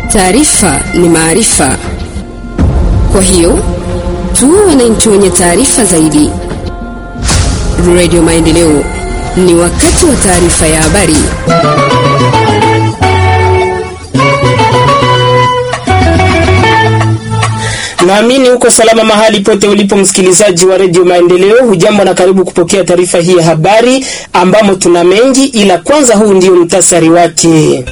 Taarifa ni maarifa, kwa hiyo tuwe wananchi wenye taarifa zaidi. Radio Maendeleo, ni wakati wa taarifa ya habari. Naamini uko salama mahali pote ulipo, msikilizaji wa redio Maendeleo. Hujambo na karibu kupokea taarifa hii ya habari, ambamo tuna mengi, ila kwanza huu ndio mtasari wake.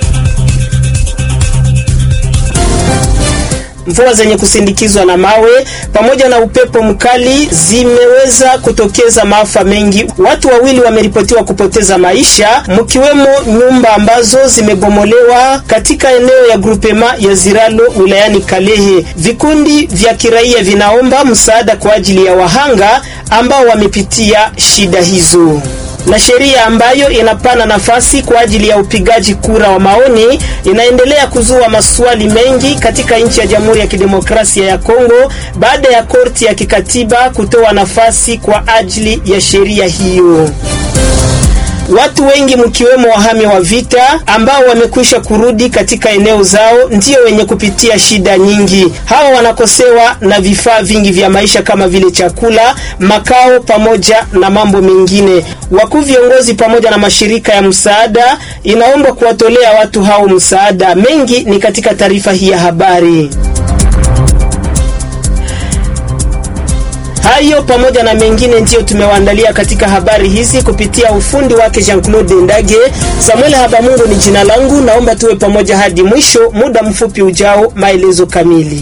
Mvua zenye kusindikizwa na mawe pamoja na upepo mkali zimeweza kutokeza maafa mengi. Watu wawili wameripotiwa kupoteza maisha, mkiwemo nyumba ambazo zimebomolewa katika eneo ya grupema ya Ziralo wilayani Kalehe. Vikundi vya kiraia vinaomba msaada kwa ajili ya wahanga ambao wamepitia shida hizo na sheria ambayo inapana nafasi kwa ajili ya upigaji kura wa maoni inaendelea kuzua maswali mengi katika nchi ya Jamhuri ya Kidemokrasia ya Kongo baada ya korti ya kikatiba kutoa nafasi kwa ajili ya sheria hiyo. Watu wengi mkiwemo wahami wa vita ambao wamekwisha kurudi katika eneo zao ndio wenye kupitia shida nyingi. Hawa wanakosewa na vifaa vingi vya maisha kama vile chakula, makao pamoja na mambo mengine. Wakuu viongozi pamoja na mashirika ya msaada inaomba kuwatolea watu hao msaada. Mengi ni katika taarifa hii ya habari. Hayo pamoja na mengine ndiyo tumewaandalia katika habari hizi kupitia ufundi wake Jean-Claude Ndage. Samuel Habamungu ni jina langu, naomba tuwe pamoja hadi mwisho. Muda mfupi ujao, maelezo kamili.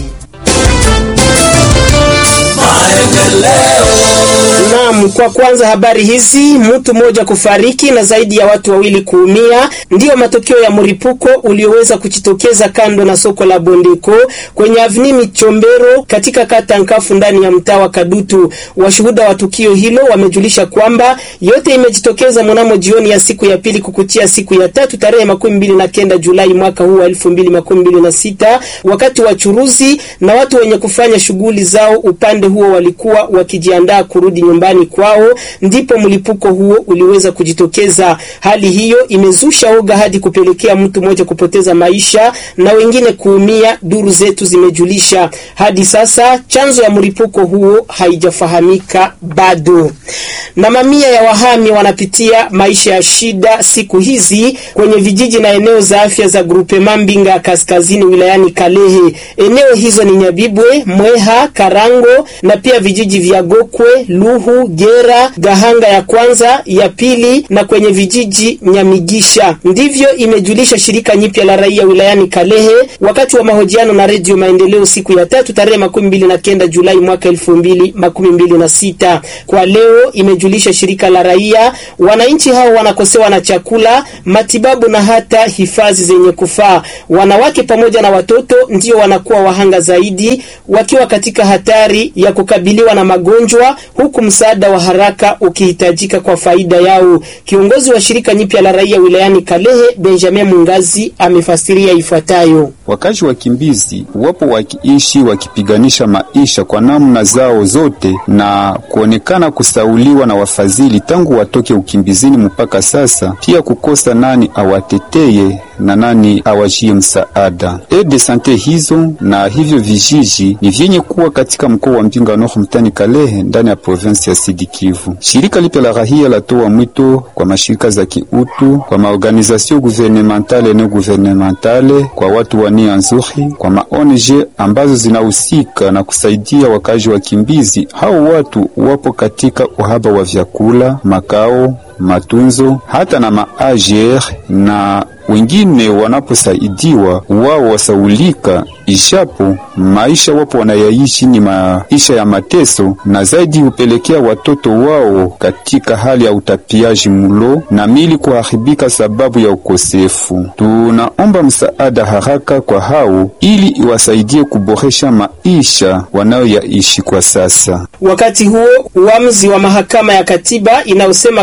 Naam, kwa kwanza habari hizi, mtu mmoja kufariki na zaidi ya watu wawili kuumia ndiyo matokeo ya mlipuko ulioweza kujitokeza kando na soko la Bondeko kwenye avni Michombero katika kata Nkafu ndani ya mtaa wa Kadutu. Washuhuda wa tukio hilo wamejulisha kwamba yote imejitokeza mnamo jioni ya siku ya pili kukuchia siku ya tatu tarehe makumi mbili na kenda Julai mwaka huu wa elfu mbili makumi mbili na sita wakati wachuruzi na watu wenye kufanya shughuli zao upande huo walikuwa wakijiandaa kurudi nyumbani kwao ndipo mlipuko huo uliweza kujitokeza. Hali hiyo imezusha oga hadi kupelekea mtu mmoja kupoteza maisha na wengine kuumia, duru zetu zimejulisha. Hadi sasa chanzo ya mlipuko huo haijafahamika bado, na mamia ya wahami wanapitia maisha ya shida siku hizi kwenye vijiji na eneo za afya za grupe Mambinga ya kaskazini wilayani Kalehe. Eneo hizo ni Nyabibwe, Mweha, Karango na pia vijiji vya Gokwe, Luhu, Gera, Gahanga ya kwanza, ya pili na kwenye vijiji Nyamigisha. Ndivyo imejulisha shirika nyipya la raia wilayani Kalehe wakati wa mahojiano na Redio Maendeleo siku ya tatu tarehe makumi mbili na kenda Julai mwaka elfu mbili makumi mbili na sita. Kwa leo imejulisha shirika la raia, wananchi hao wanakosewa na chakula, matibabu na hata hifadhi zenye kufaa. Wanawake pamoja na watoto ndio wanakuwa wahanga zaidi, wakiwa katika hatari ya kukabiliwa na magonjwa huku msaada wa haraka ukihitajika kwa faida yao. Kiongozi wa shirika nyipya la raia wilayani Kalehe, Benjamin Mungazi, amefasiria ifuatayo: wakazi wakimbizi wapo wakiishi wakipiganisha maisha kwa namna zao zote na kuonekana kusauliwa na wafadhili tangu watoke ukimbizini mpaka sasa, pia kukosa nani awateteye na nani awajie msaada. E de sante hizo na hivyo vijiji ni vyenye kuwa katika mkoa wa Mbinga Nord mtani Kalehe ndani ya provinsi ya Sidi Kivu. Shirika lipya la rahia latoa mwito kwa mashirika za kiutu, kwa maorganizasio guvernementale na guvernementale, kwa watu wa nia nzuri, kwa maONG ambazo zinahusika na kusaidia wakazi wakimbizi. Hao watu wapo katika uhaba wa vyakula, makao, matunzo hata na maajer na wengine wanaposaidiwa wao wasaulika, ijapo maisha wapo wanayaishi ni maisha ya mateso, na zaidi hupelekea watoto wao katika hali ya utapiaji mlo na mili kuharibika sababu ya ukosefu. Tunaomba msaada haraka kwa hao ili iwasaidie kuboresha maisha wanayoyaishi kwa sasa. Wakati huo uamuzi wa mahakama ya katiba inayosema kwamba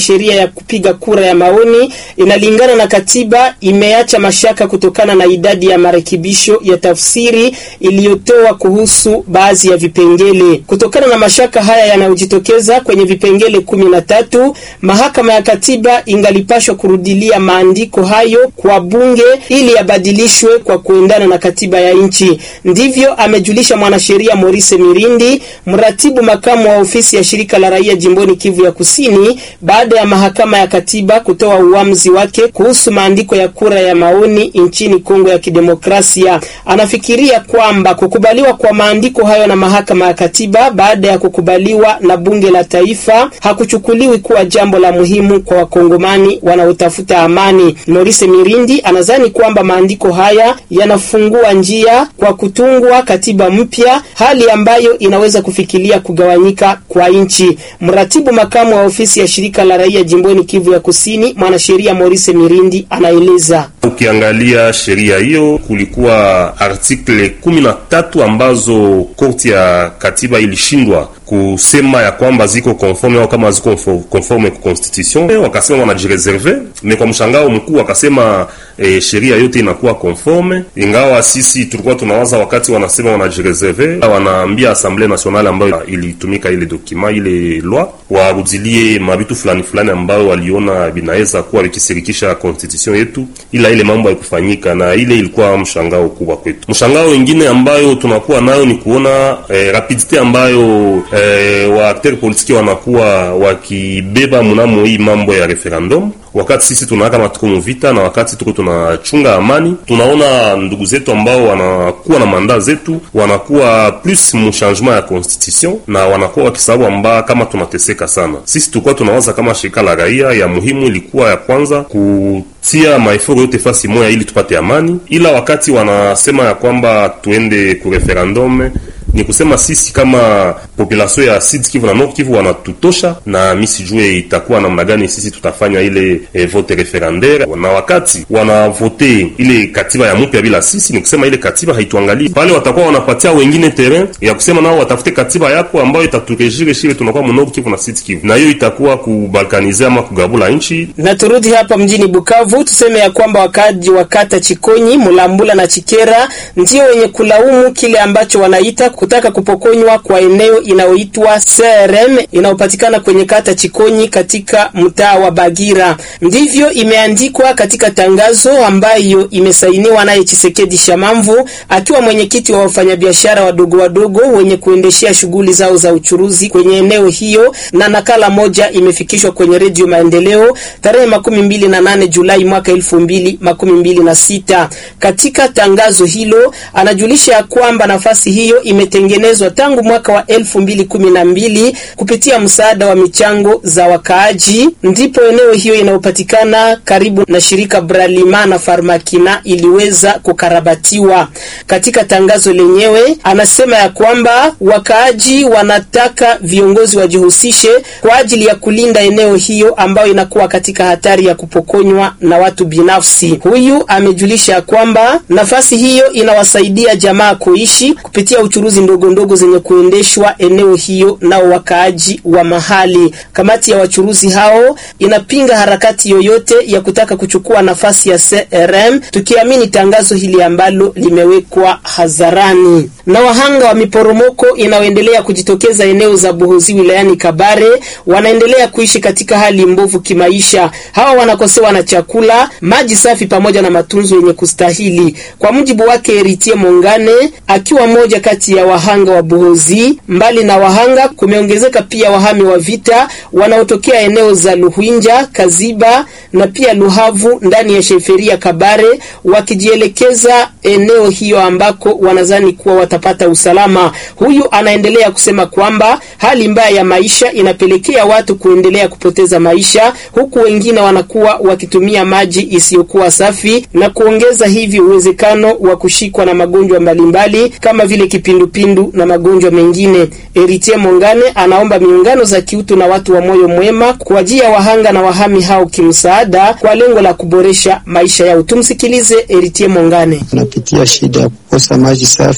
sheria ya kupiga kura ya maoni inalingana na katiba imeacha mashaka kutokana na idadi ya marekebisho ya tafsiri iliyotoa kuhusu baadhi ya vipengele. Kutokana na mashaka haya yanayojitokeza kwenye vipengele kumi na tatu, mahakama ya katiba ingalipashwa kurudilia maandiko hayo kwa bunge ili yabadilishwe kwa kuendana na katiba ya nchi. Ndivyo amejulisha mwanasheria Maurice Mirindi, mratibu makamu wa ofisi ya shirika la raia jimboni Kivu ya Kusini, baada ya mahakama ya katiba kutoa uamuzi wake kuhusu maandiko ya kura ya maoni nchini Kongo ya Kidemokrasia. Anafikiria kwamba kukubaliwa kwa maandiko hayo na mahakama ya katiba baada ya kukubaliwa na bunge la taifa hakuchukuliwi kuwa jambo la muhimu kwa wakongomani wanaotafuta amani. Maurice Mirindi anadhani kwamba maandiko haya yanafungua njia kwa kutungwa katiba mpya, hali ambayo inaweza kufikiria kugawanyika kwa nchi. Mratibu makamu wa ofisi ya shirika la raia jimboni Kivu ya Kusini, mwanasheria Maurice Mirindi anaeleza. Ukiangalia sheria hiyo, kulikuwa artikle kumi na tatu ambazo korti ya katiba ilishindwa kusema ya kwamba ziko conforme au kama ziko conforme ku constitution, wakasema wanajireserve. Me kwa mshangao mkuu wakasema e, sheria yote inakuwa conforme, ingawa sisi tulikuwa tunawaza wakati wanasema wanajireserve, wanaambia Assemblée nationale ambayo ilitumika ile dokima ile loi warudilie mabitu fulani fulani ambayo waliona binaweza kuwa vikisirikisha constitution yetu, ila ile mambo haikufanyika, na ile ilikuwa mshangao kubwa kwetu. Mshangao wengine ambayo tunakuwa nayo ni kuona e, rapidite ambayo E, wa acteur politiki wanakuwa wakibeba mnamo hii mambo ya referendum, wakati sisi tunaaka kama tuko muvita na wakati tuko tunachunga amani, tunaona ndugu zetu ambao wanakuwa na manda zetu wanakuwa plus mu changement ya constitution na wanakuwa wakisababu amba kama tunateseka sana. Sisi tulikuwa tunawaza kama shirika la raia ya muhimu ilikuwa ya kwanza kutia maeforo yote fasi moya ili tupate amani, ila wakati wanasema ya kwamba tuende ku referendum ni kusema sisi kama population ya Sud Kivu na Nord Kivu wanatutosha, na mi sijue itakuwa namna gani sisi tutafanya ile eh, vote referendaire. Na wakati wanavote ile katiba ya mpya bila sisi, ni kusema ile katiba haituangalii pale, watakuwa wanapatia wengine terrain ya kusema nao watafute katiba yako ambayo itaturejire shile tunakuwa mu Nord Kivu na Sud Kivu, na hiyo itakuwa kubalkanize ama kugabula nchi. Na turudi hapa mjini Bukavu, tuseme ya kwamba wakaji wa kata Chikonyi, Mulambula na Chikera ndio wenye kulaumu kile ambacho wanaita kutaka kupokonywa kwa eneo inayoitwa CRM inayopatikana kwenye kata Chikonyi katika mtaa wa Bagira. Ndivyo imeandikwa katika tangazo ambayo imesainiwa naye Chisekedi Shamamvu akiwa mwenyekiti wa wafanyabiashara wadogo wadogo wenye kuendeshea shughuli zao za uchuruzi kwenye eneo hiyo, na nakala moja imefikishwa kwenye Redio Maendeleo tarehe makumi mbili na nane Julai mwaka elfu mbili makumi mbili na sita. Katika tangazo hilo anajulisha ya kwamba nafasi hiyo imetengenezwa tangu mwaka wa elfu mbili kumi na mbili kupitia msaada wa michango za wakaaji, ndipo eneo hiyo inayopatikana karibu na shirika Bralima na Farmakina iliweza kukarabatiwa. Katika tangazo lenyewe anasema ya kwamba wakaaji wanataka viongozi wajihusishe kwa ajili ya kulinda eneo hiyo ambayo inakuwa katika hatari ya kupokonywa na watu binafsi. Huyu amejulisha ya kwamba nafasi hiyo inawasaidia jamaa kuishi kupitia uchuruzi ndogo ndogo zenye kuendeshwa eneo hiyo nao wakaaji wa mahali. Kamati ya wachuruzi hao inapinga harakati yoyote ya kutaka kuchukua nafasi ya CRM, tukiamini tangazo hili ambalo limewekwa hadharani. Na wahanga wa miporomoko inayoendelea kujitokeza eneo za Buhozi wilayani Kabare wanaendelea kuishi katika hali mbovu kimaisha. Hawa wanakosewa na chakula, maji safi pamoja na matunzo yenye kustahili. Kwa mujibu wake Eritie Mongane, akiwa mmoja kati ya wahanga wa Buhozi, mbali na wahanga kumeongezeka pia wahami wa vita wanaotokea eneo za Luhwinja, Kaziba na pia Luhavu ndani ya sheferia Kabare wakijielekeza eneo hiyo ambako wanazani kuwa watapata usalama. Huyu anaendelea kusema kwamba hali mbaya ya maisha inapelekea watu kuendelea kupoteza maisha, huku wengine wanakuwa wakitumia maji isiyokuwa safi na kuongeza hivi uwezekano wa kushikwa na magonjwa mbalimbali kama vile kipindupindu na magonjwa mengine. Eritie Mongane anaomba miungano za kiutu na watu wa moyo mwema kuwajia wahanga na wahami hao kimsaada kwa lengo la kuboresha maisha yao. Tumsikilize Eritie Mongane. Tunapitia shida ya kukosa maji safi, kukosa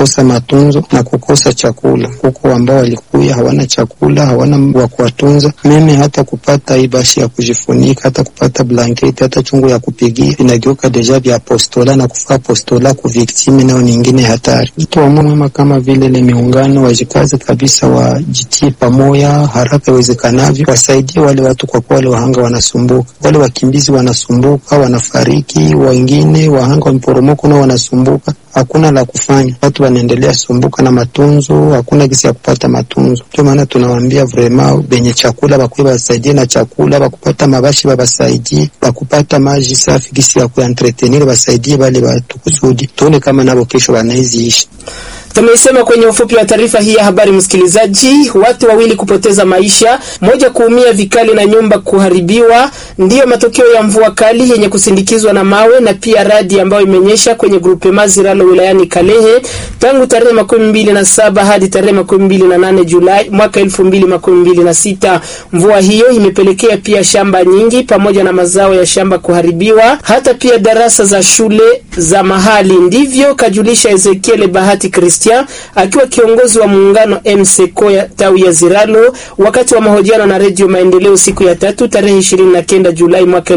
kukosa matunzo na kukosa chakula. Huko ambao walikuya hawana chakula, hawana wa kuwatunza, meme hata kupata ibashi ya kujifunika, hata kupata blanketi, hata chungu ya kupigia inageuka deja vya apostola na kufaa apostola ku viktime, nayo nyingine hatari. Mtu wa mwema kama vile le miungano wajikaze kabisa, wajitie pamoja haraka iwezekanavyo, wasaidie wale watu, kwa kuwa wale wahanga wanasumbuka, wale wakimbizi wanasumbuka, wanafariki, wengine wahanga wa mporomoko nao wanasumbuka hakuna la kufanya, watu wanaendelea sumbuka na matunzo, hakuna gisi ya kupata matunzo. Ndio maana tunawaambia vrema benye chakula bakuye basaidie na chakula, bakupata mabashi babasaidie, bakupata maji safi gisi ya kuentretenir basaidie bale watu kusudi tuone kama nabo kesho wanaiziishi. Tumeisema kwenye ufupi wa taarifa hii ya habari, msikilizaji. Watu wawili kupoteza maisha, moja kuumia vikali na nyumba kuharibiwa, ndiyo matokeo ya mvua kali yenye kusindikizwa na mawe na pia radi ambayo imenyesha kwenye grupe Maziralo wilayani Kalehe tangu tarehe makumi mbili na saba hadi tarehe makumi mbili na nane Julai mwaka elfu mbili makumi mbili na sita. Mvua hiyo imepelekea pia shamba nyingi pamoja na mazao ya shamba kuharibiwa, hata pia darasa za shule za mahali. Ndivyo kajulisha Ezekiel Bahati Kristo akiwa kiongozi wa muungano MCCO ya tawi ya Ziralo wakati wa mahojiano na Redio Maendeleo siku ya tatu tarehe 29 Julai mwaka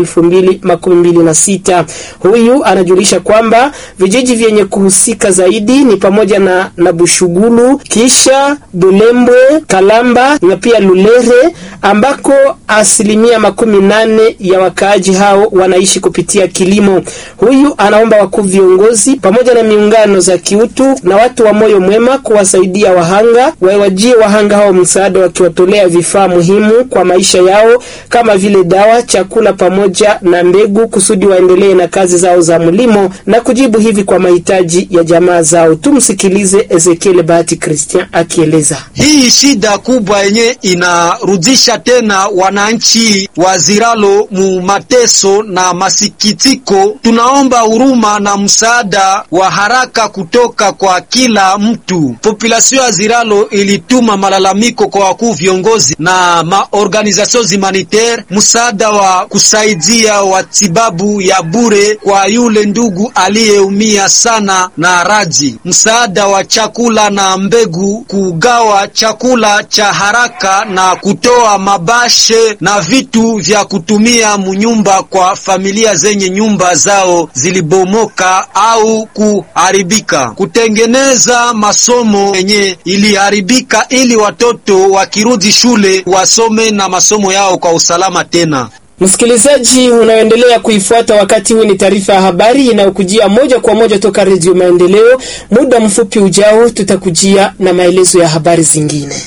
2026. Huyu anajulisha kwamba vijiji vyenye kuhusika zaidi ni pamoja na, na Bushugulu kisha Bulembwe, Kalamba na pia Lulere ambako asilimia makumi nane ya wakaaji hao wanaishi kupitia kilimo. Huyu anaomba wakuu viongozi pamoja na miungano za kiutu na watu wa moyo mwema kuwasaidia wahanga, wawajie wahanga hao msaada, wakiwatolea vifaa muhimu kwa maisha yao kama vile dawa, chakula pamoja na mbegu, kusudi waendelee na kazi zao za mlimo na kujibu hivi kwa mahitaji ya jamaa zao. Tumsikilize Ezekiel Bahati Christian akieleza hii shida kubwa yenye inarudisha tena wananchi wa Ziralo mu mateso na masikitiko. Tunaomba huruma na msaada wa haraka kutoka kwa kila mtu. Populasio ya Ziralo ilituma malalamiko kwa wakuu viongozi na maorganizasyon humanitaire, msaada wa kusaidia watibabu ya bure kwa yule ndugu aliyeumia sana na raji, msaada wa chakula na mbegu, kugawa chakula cha haraka na kutoa mabashe na vitu vya kutumia munyumba kwa familia zenye nyumba zao zilibomoka au kuharibika, kutengeneza masomo yenye iliharibika ili watoto wakirudi shule wasome na masomo yao kwa usalama tena. Msikilizaji unaoendelea kuifuata wakati huu, ni taarifa ya habari inayokujia moja kwa moja toka Redio Maendeleo. Muda mfupi ujao, tutakujia na maelezo ya habari zingine.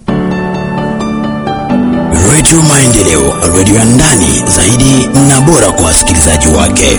Redio Maendeleo, redio ya ndani zaidi na bora kwa wasikilizaji wake.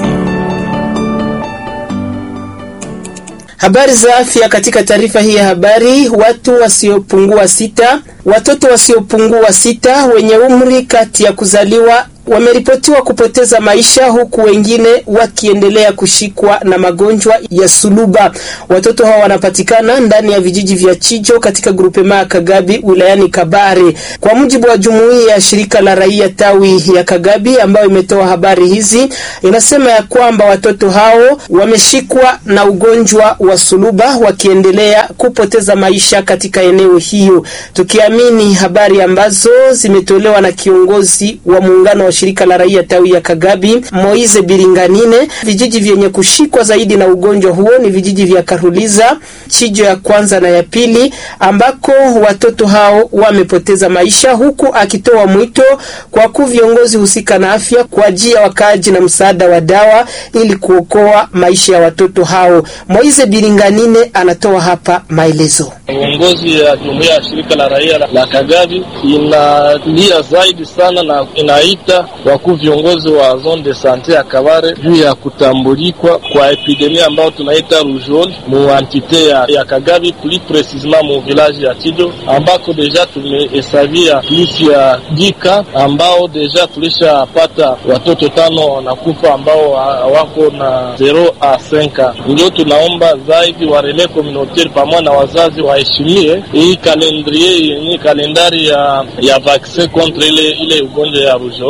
Habari za afya katika taarifa hii ya habari. Watu wasiopungua sita, watoto wasiopungua sita wenye umri kati ya kuzaliwa wameripotiwa kupoteza maisha huku wengine wakiendelea kushikwa na magonjwa ya suluba. Watoto hao wanapatikana ndani ya vijiji vya Chijo katika grupema ya Kagabi wilayani Kabare. Kwa mujibu wa jumuiya ya shirika la raia tawi ya Kagabi ambayo imetoa habari hizi, inasema ya kwamba watoto hao wameshikwa na ugonjwa wa suluba wakiendelea kupoteza maisha katika eneo hiyo, tukiamini habari ambazo zimetolewa na kiongozi wa muungano wa shirika la raia tawi ya Kagabi Moize Biringanine. Vijiji vyenye kushikwa zaidi na ugonjwa huo ni vijiji vya Karuliza, Chijo ya kwanza na ya pili, ambako watoto hao wamepoteza maisha, huku akitoa mwito kwa kuu viongozi husika na afya kuajia wakaaji na msaada wa dawa ili kuokoa maisha ya watoto hao. Moize Biringanine anatoa hapa maelezo. Uongozi ya jumuiya ya shirika la raia la Kagabi inalia zaidi sana na inaita wakuu viongozi wa zone de sante ya Kabare juu ya kutambulikwa kwa epidemia ambayo tunaita rougeole mu antite ya, ya Kagabi plus precisement mu village ya Chijo ambako deja tumehesabia plus ya dika ambao deja tulishapata watoto tano wanakufa ambao wako na 0 a 5. Ndio tunaomba zaidi wa relais communautaire pamoja na wazazi waheshimie hii kalendrier yenye kalendari ya, ya vaccin contre ile ile ugonjwa ya rougeole.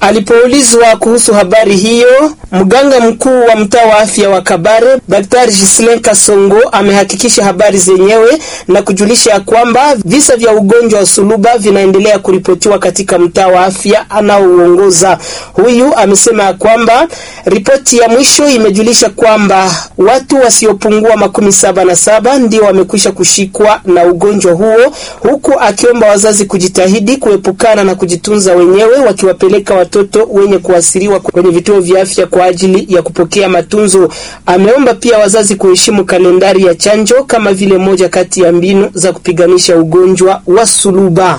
Alipoulizwa kuhusu habari hiyo, mganga mkuu wa mtaa wa afya wa Kabare Daktari Gislin Kasongo amehakikisha habari zenyewe na kujulisha ya kwamba visa vya ugonjwa wa suluba vinaendelea kuripotiwa katika mtaa wa afya anaouongoza. Huyu amesema ya kwamba ripoti ya mwisho imejulisha kwamba watu wasiopungua makumi saba na saba ndio wamekwisha kushikwa na ugonjwa huo, huku akiomba wazazi kujitahidi kuepukana na kujitunza wenyewe wakiwapeleka watoto wenye kuasiriwa kwenye vituo vya afya kwa ajili ya kupokea matunzo. Ameomba pia wazazi kuheshimu kalendari ya chanjo kama vile moja kati ya mbinu za kupiganisha ugonjwa wa suluba.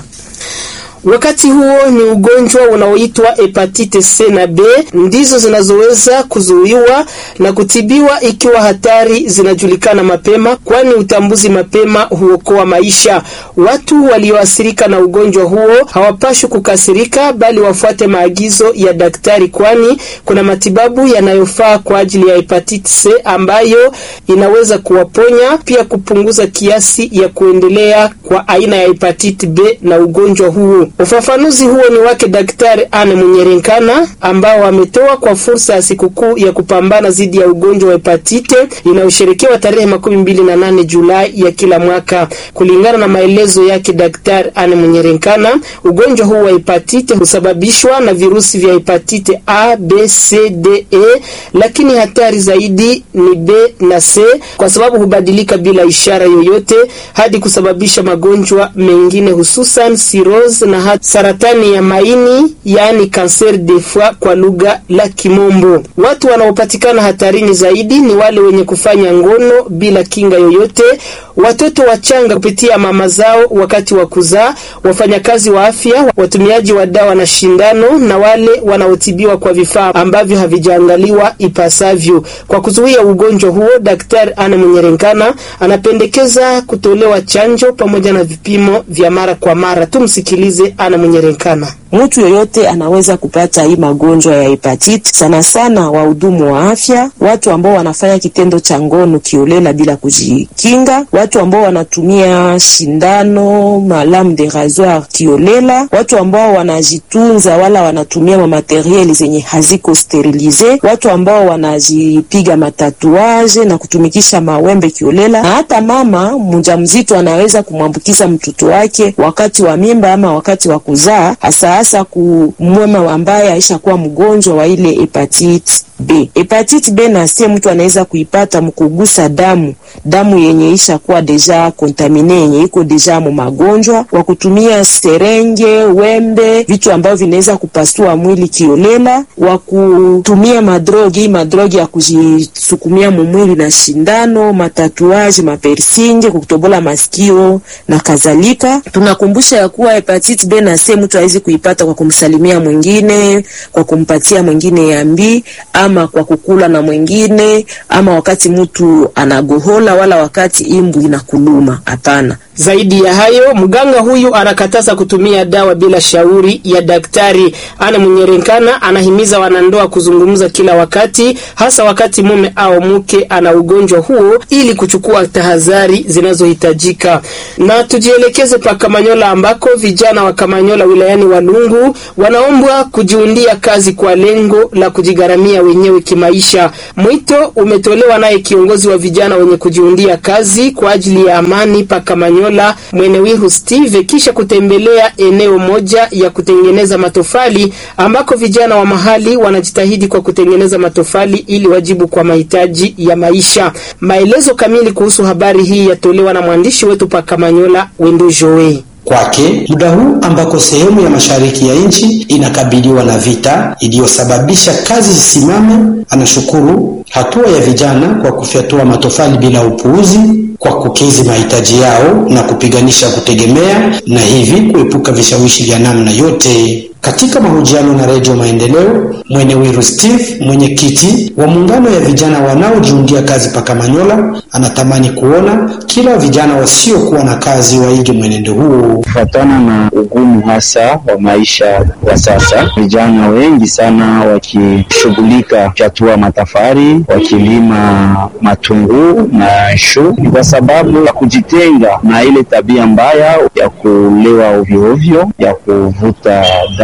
Wakati huo ni ugonjwa unaoitwa hepatite C na B ndizo zinazoweza kuzuiwa na kutibiwa ikiwa hatari zinajulikana mapema, kwani utambuzi mapema huokoa maisha. Watu walioathirika na ugonjwa huo hawapashwi kukasirika, bali wafuate maagizo ya daktari, kwani kuna matibabu yanayofaa kwa ajili ya hepatite C ambayo inaweza kuwaponya, pia kupunguza kiasi ya kuendelea kwa aina ya hepatite B na ugonjwa huo. Ufafanuzi huo ni wake Daktari Anne Munyerenkana ambao ametoa kwa fursa ya sikukuu ya kupambana dhidi ya ugonjwa wa hepatite inayosherekewa tarehe makumi mbili na nane Julai ya kila mwaka. Kulingana na maelezo yake Daktari Anne Munyerenkana, ugonjwa huu wa hepatite husababishwa na virusi vya hepatite A, B, C, D, E, lakini hatari zaidi ni B na C kwa sababu hubadilika bila ishara yoyote hadi kusababisha magonjwa mengine hususan cirrhose na hata saratani ya maini yaani cancer de foie kwa lugha la Kimombo. Watu wanaopatikana hatarini zaidi ni wale wenye kufanya ngono bila kinga yoyote, watoto wachanga kupitia mama zao wakati wa kuzaa, wafanyakazi wa afya, watumiaji wa dawa na shindano, na wale wanaotibiwa kwa vifaa ambavyo havijaangaliwa ipasavyo. Kwa kuzuia ugonjwa huo, Daktari Anne Munyerenkana anapendekeza kutolewa chanjo pamoja na vipimo vya mara kwa mara. Tumsikilize Anne Munyerenkana. Mtu yoyote anaweza kupata hii magonjwa ya hepatiti, sana sana wahudumu wa afya, watu ambao wanafanya kitendo cha ngono kiolela bila kujikinga, watu ambao wanatumia shindano malam de rasoir kiolela, watu ambao wanajitunza wala wanatumia mamaterieli zenye haziko sterilize, watu ambao wanajipiga matatuaje na kutumikisha mawembe kiolela, na hata mama mjamzito anaweza kumwambukiza mtoto wake wakati wa mimba ama wakati wa kuzaa hasa hasa kumwema ambaye aishakuwa mgonjwa wa ile hepatite B. Hepatite B na C mtu anaweza kuipata mkugusa damu, damu yenye isha kuwa deja kontamine, yenye iko deja mu magonjwa, kwa kutumia serenge, wembe, vitu ambavyo vinaweza kupasua mwili kiolela, wa kutumia madrogi, hii madrogi ya kujisukumia mumwili na shindano, matatuaji, mapersinge, kutobola masikio na kadhalika. Tunakumbusha ya kuwa hepatite B na C mtu hawezi kuipata kwa kumsalimia mwingine, kwa kumpatia mwingine yambi ama kwa kukula na mwingine ama wakati mtu anagohola wala wakati imbu inakuluma. Hapana. Zaidi ya hayo, mganga huyu anakataza kutumia dawa bila shauri ya daktari. Ana Munyerenkana anahimiza wanandoa kuzungumza kila wakati, hasa wakati mume au mke ana ugonjwa huo, ili kuchukua tahadhari zinazohitajika. Na tujielekeze pa Kamanyola ambako vijana wa Kamanyola wilayani Walungu wanaombwa kujiundia kazi kwa lengo la kujigharamia wenyewe kimaisha. Mwito umetolewa naye kiongozi wa vijana wenye kujiundia kazi kwa ajili ya amani pa Kamanyola Mwenewihu Steve kisha kutembelea eneo moja ya kutengeneza matofali ambako vijana wa mahali wanajitahidi kwa kutengeneza matofali ili wajibu kwa mahitaji ya maisha. Maelezo kamili kuhusu habari hii yatolewa na mwandishi wetu pa Kamanyola Wendo Joe. Kwake muda huu ambako sehemu ya mashariki ya nchi inakabiliwa na vita iliyosababisha kazi zisimame, anashukuru hatua ya vijana kwa kufyatua matofali bila upuuzi, kwa kukidhi mahitaji yao na kupiganisha kutegemea na hivi kuepuka vishawishi vya namna yote. Katika mahojiano na Redio Maendeleo, Mwenewiru Steve, mwenyekiti wa muungano ya vijana wanaojiundia kazi Pakamanyola, anatamani kuona kila vijana wasiokuwa na kazi waige mwenendo huu. Kufuatana na ugumu hasa wa maisha ya sasa, vijana wengi sana wakishughulika kufyatua matafari, wakilima matunguu na shu, ni kwa sababu ya kujitenga na ile tabia mbaya ya kulewa ovyoovyo, ya kuvuta dawa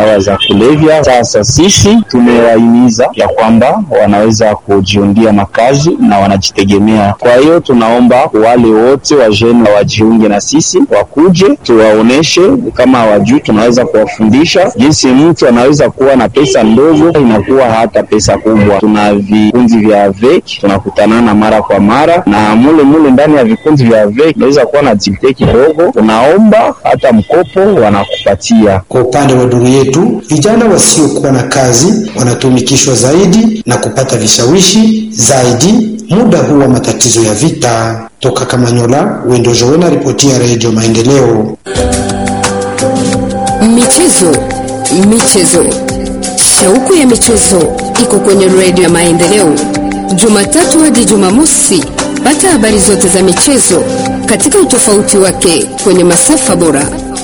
dawa za kulevya. Sasa sisi tumewahimiza ya kwamba wanaweza kujiundia makazi na wanajitegemea. Kwa hiyo tunaomba wale wote wajeni wajiunge na sisi, wakuje tuwaoneshe, kama hawajui tunaweza kuwafundisha jinsi mtu anaweza kuwa na pesa ndogo inakuwa hata pesa kubwa. Tuna vikundi vya AVEC tunakutanana mara kwa mara, na mule mule ndani ya vikundi vya AVEC unaweza kuwa na activite kidogo, unaomba hata mkopo wanakupatia. Kwa upande wa duru yetu, vijana wasiokuwa na kazi wanatumikishwa zaidi na kupata vishawishi zaidi muda huu wa matatizo ya vita. Toka Kamanyola, Wendo Joena, ripoti ya Redio Maendeleo. Michezo, michezo, shauku ya michezo iko kwenye redio ya Maendeleo, Jumatatu hadi Jumamosi. Pata habari zote za michezo katika utofauti wake kwenye masafa bora.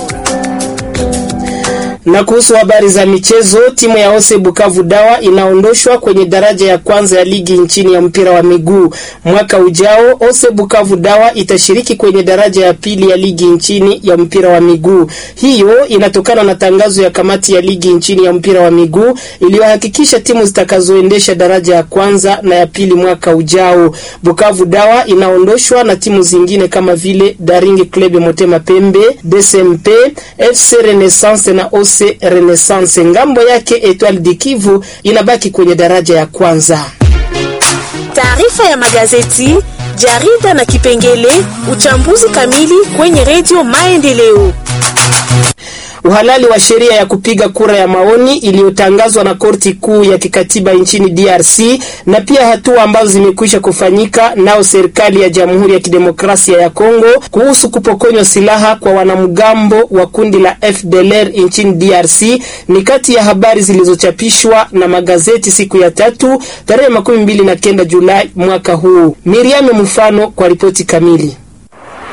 Na kuhusu habari za michezo, timu ya Ose Bukavu Dawa inaondoshwa kwenye daraja ya kwanza ya ligi nchini ya mpira wa miguu. Mwaka ujao Ose Bukavu Dawa itashiriki kwenye daraja ya pili ya ligi nchini ya mpira wa miguu. Hiyo inatokana na tangazo ya kamati ya ligi nchini ya mpira wa miguu iliyohakikisha timu zitakazoendesha daraja ya kwanza na ya pili mwaka ujao. Bukavu Dawa inaondoshwa na timu zingine kama vile Daring Club Motema Pembe, DSMP, FC Renaissance na Ose Renaissance. Ngambo yake Etoile du Kivu inabaki kwenye daraja ya kwanza. Taarifa ya magazeti, jarida na kipengele uchambuzi kamili kwenye redio Maendeleo. Uhalali wa sheria ya kupiga kura ya maoni iliyotangazwa na korti kuu ya kikatiba nchini DRC na pia hatua ambazo zimekwisha kufanyika nao serikali ya Jamhuri ya Kidemokrasia ya Kongo kuhusu kupokonywa silaha kwa wanamgambo wa kundi la FDLR nchini DRC ni kati ya habari zilizochapishwa na magazeti siku ya tatu tarehe makumi mbili na kenda Julai mwaka huu. Miriam Mfano kwa ripoti kamili.